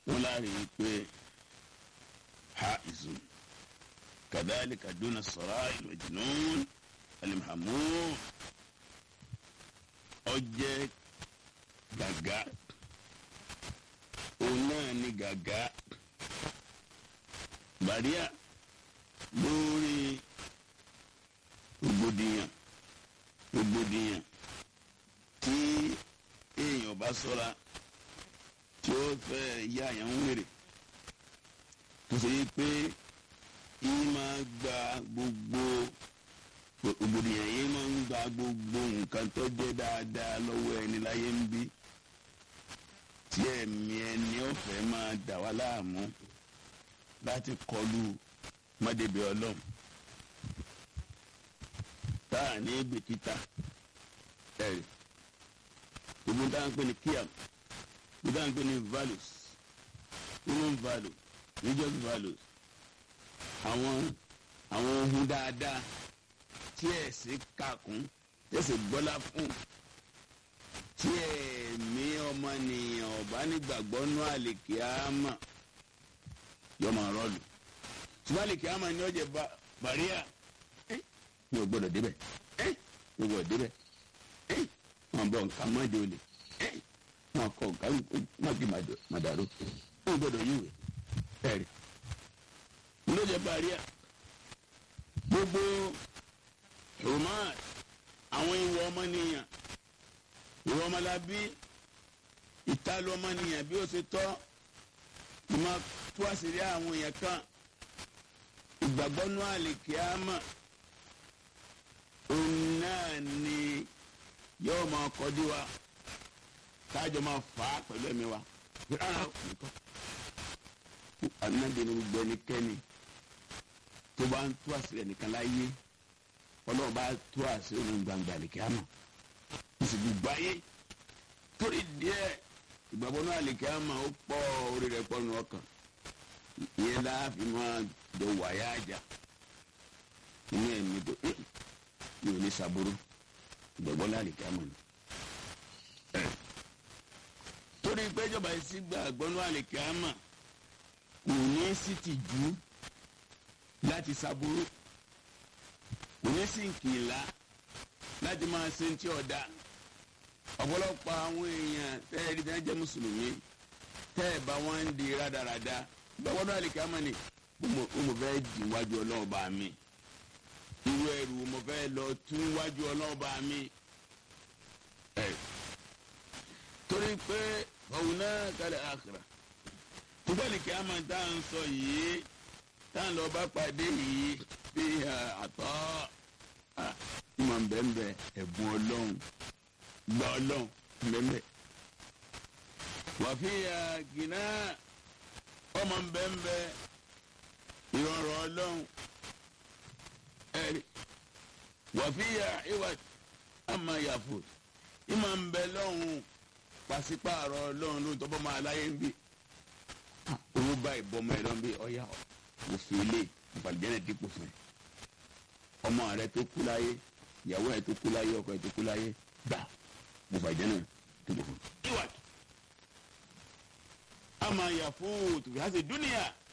wọn láàrin pé ha ìzù kàdáàlì kàdúnà sọ̀rọ̀ ìlòjìnnún alimahamu ọjẹ́ gàgà òun náà ni gàgà bàríà lórí rògbòdìyàn rògbòdìyàn tí èèyàn bá ṣọ́ra tí ó fẹ́ yá àyàn ń wèrè tó ṣe yí pé yìí máa gba gbogbo rògbòdìyàn yìí máa ń gba gbogbo nǹkan tó jẹ́ dáadáa lọ́wọ́ ẹni láyé ń bí tí ẹ̀mí ẹni ọ̀fẹ́ máa dà wá láàmú láti kọlu mọ́débẹ̀ ọlọ́run tá a ní bìkítà ẹ̀rì gbogbo tá à ń pè ní kíam gbogbo tá à ń pè ní values human value religious values àwọn àwọn ohun dáadáa tí ẹ̀sìn kàkún tí ẹ̀sìn gbọ́lá fún tí ẹ̀mí ọmọnìyàn ọ̀bá nígbàgbọ́ nú àlèkè àmà yọ máa rọ́ọ̀lù ṣùgbọ́n àlèkè àmà ni ọ̀jẹ̀ bàríà mi ò gbọ́dọ̀ débẹ̀ mi ò gbọ́dọ̀ débẹ̀ wọn bọ̀ nǹkan mọ́jọ olè wọn kọ nǹkan mọ́jọ màdàrú mi ò gbọ́dọ̀ yíwèé ẹ̀rí lójẹ bàríà gbogbo roman àwọn ìwọ ọmọnìyàn ìwọ ọmọlábí ìtàlù ọmọnìyàn bí ó ṣe tọ́ ìmọ̀ tó àṣírí àwọn èèyàn kan ìgbàgbọ́ nú àlèkè àmà òun náà ni yóò máa kọjú wa káàjọ máa fà á pẹ̀lú ẹ̀mí wa rárá nǹkan anáde ní gbogbo ẹnikẹ́ni tó bá ń tú àṣírí ẹnìkan láyé ọlọ́run bá tú àṣírí òun gbangba àlèkè àmà sì gbogbo ayé torí díẹ̀ ìgbàgbọ́ náà àlèkè àmà ó pọ̀ orí rẹ̀ pọ̀ nù ọkàn ìyẹn láàfin máa jọ wáyà àjà inú ẹ̀mí tó yóò ní saboro ìgbàgbọ́ náà àlèkè àmà ni. torí pé ìjọba yìí sí gbàgbọ́ náà àlèkè àmà kò ní sí tìjú láti saboro kò ní sí nkìlá láti máa ṣe ti ọ̀dà ọ̀pọ̀lọpọ̀ àwọn èèyàn tẹ́ẹ̀rí tẹ́ẹ̀ jẹ́ mùsùlùmí tẹ́ẹ̀ bá wọn ń di rádaràda gbọ́dọ̀ àlìkà máa ní mo fẹ́ di wájú ọlọ́ọ̀bá mi irú ẹrù mo fẹ́ lọ tún wájú ọlọ́ọ̀bá mi. torí pé òun náà kálẹ̀ àkàrà nígbà àlìkà máa tá à ń sọ yìí tá à ń lọ bá pàdé yìí bí àtọ́ ìmọ̀ nbẹ̀nbẹ̀ ẹ̀bùn ọlọ́run gba ọlọ́run nbẹ̀nbẹ̀. wàfíà gíná ọmọ nbẹ̀nbẹ̀ ìrọ̀rọ̀ ọlọ́run ẹ̀rí wàfíà ìwà àmà yàfò ìmọ̀ nbẹ̀ lọ́hùn pàṣípààrọ̀ ọlọ́run ló tọ́bọ̀ máa láyé ń bì. owó báyìí bọ́mọ ẹ̀ lọ́n bí ọ̀yà òfin ilé ìfàlùjẹ́nẹ̀ dípò fún ẹ ọmọ rẹ tó kú láyé ìyàwó ẹ tó kú láyé ọkọ ẹ tó kú láyé gbà mo fàjẹ́ náà tó bọ̀ fún. ìwà àmà yàfó tòbí hàṣẹ dúnìyà